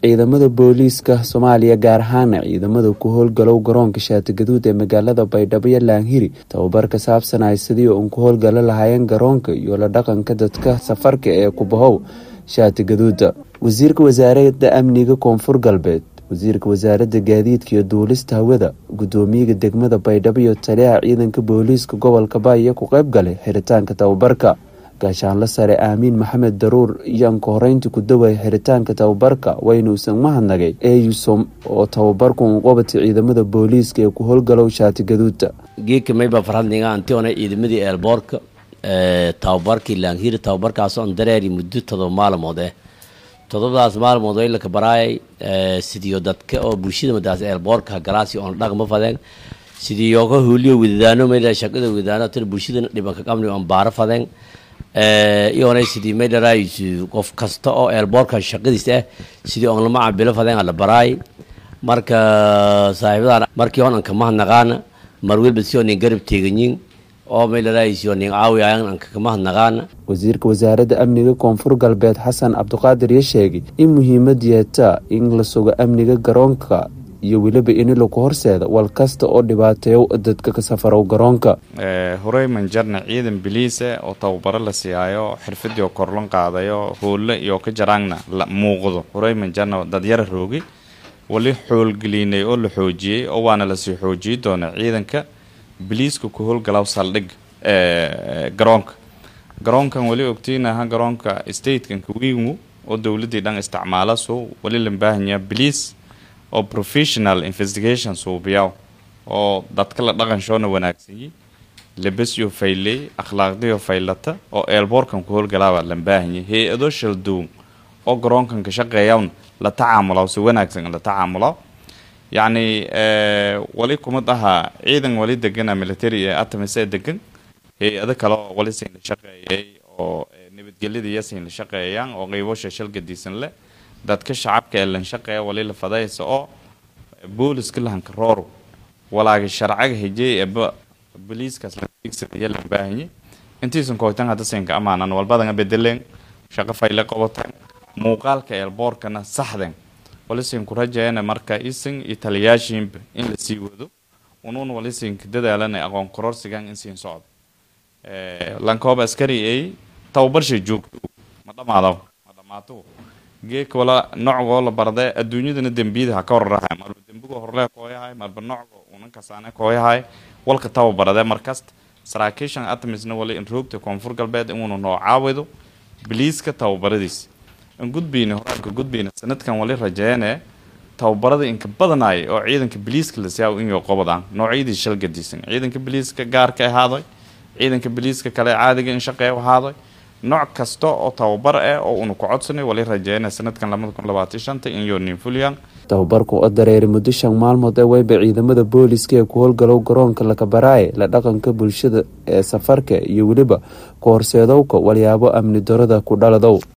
ciidamada booliiska soomaaliya gaar ahaana ciidamada ku howlgalow garoonka shaatigaduud ee magaalada baydhabo iyo laanhiri tababar ka saabsanay sidii uun ku howlgalo lahaayeen garoonka iyo la dhaqanka dadka safarka ee kubahow shaatigaduuda wasiirka wasaaradda amniga koonfur galbeed wasiirka wasaaradda gaadiidka iyo duulista hawada gudoomiyaga degmada baydhabo iyo taliyaha ciidanka booliiska gobolka baaya ku qeyb galay xiritaanka tababarka gaashaanla sare aamiin maxamed daruur iyaan ka horeynta ku dawaya xiritaanka tababarka waynuusan mahadnagay eyusom oo tababarku uqabata ciidamada booliiska ee ku howlgalow shaatigaduuda geedka mayba farhadniga antiona ciidamadii eelboorka tababarkii laanhiri tababarkaasoo dareeri muddo todoba maalmood eh todobadaas maalmood way laka baraayay sidiyo dadka oo bulshada madaas eelboorka galaasi oon dhaqma fadeen sidii yoga hooliyo wadadaano mayla shaqada wadadaano tir bulshada dhibanka qabni oon baaro fadeen iyoonay sidii maydharaayis qof kasta oo eelboorka shaqadiis ah sidii oon lama cabilo fadeen ala baraay marka saaxiibadan markii hon anka mahadnaqaana mar welba si oonin garab teeganyin oo maydharaayis oonin caawi ayan anka kamahadnaqaana wasiirka wasaaradda amniga koonfur galbeed xasan cabdiqaadir iyo sheegay in muhiimad yeetaa in la sugo amniga garoonka iyo weliba in laku horseeda wal kasta oo dhibaateeyo dadka ka safarow garoonka horey manjarna ciidan biliise oo tababaro la siiyaayo xirfadii oo korlon qaadayo hoolle iyo ka jaraangna la muuqdo horey manjarna dadyara roogi wali xoolgelinay oo la xoojiyey oo waana lasii xoojiyi doona ciidanka biliiska ku howlgalaw saldhig garoonka garoonkan wali ogtiinaha garoonka statekan kawiimu oo dowladii dhan isticmaala so wali la baahanyaa biliis oo professional investigation suubiyaw oo dadka la dhaqanshoona wanaagsanyi labasyo fayley akhlaaqdiyo faylata oo eelboorkan ku howlgalaabaa la baahanyay hay-ado shaldown oo garoonkan ka shaqeeyawn la tacaamulaw si wanaagsan la tacaamulaw yacni wali kumad ahaa ciidan wali degana military ee atamise degan hay-ado kale oo wali siin la shaqeeyay oo nabadgelyada iyo siin la shaqeeyaan oo qeybosha shalgadiisan leh dadka shacabka ee lan shaqeeya wali la fadaysa oo booliska lahanka rooro walaaga sharcaga hejey eba boliiskaas laigsanaya lan baahanye intiisan kooytan hadda siinka amaanan walbadanga bedeleen shaqo fayle qobotan muuqaalka eelboorkana saxden wali siinku rajayana marka isin iyo taliyaashiinba in la sii wado unuun wali siinka dadaalana aqoon kororsigan in siin socdo lankooba askari ay tababarshay joogto ma dhamaado ma dhamaato geeka wala nocgoo la barde adduunyadana dembiyada ha ka horarahay marba dembigo horlee kooyahay marba nocgo unankasaane kooyahay walka tababarade markasta saraakiishan atmisna wali in roogta koonfur galbeed inuuna noo caawido biliiska tababaradiis in gudbiyna horaanka gudbiyna sanadkan wali rajeene tababarada inka badanaay oo ciidanka biliiska la siyaaw inyo qobodaan noocyadii shalgadiisan ciidanka biliiska gaarka ahaadoy ciidanka biliiska kale caadiga in shaqeeya ahaadoy nooc kasta oo tababar ah oo una ku codsanay wali rajeena sanadkan labada kun labaatan shanta in yonin fulyan tababarku oo dareeray muddo shan maalmood ee weyba ciidamada booliiska ee ku howlgalow garoonka lakabaraaye la dhaqanka bulshada ee safarka iyo weliba ku horseedowka walyaabo amni darada ku dhaladow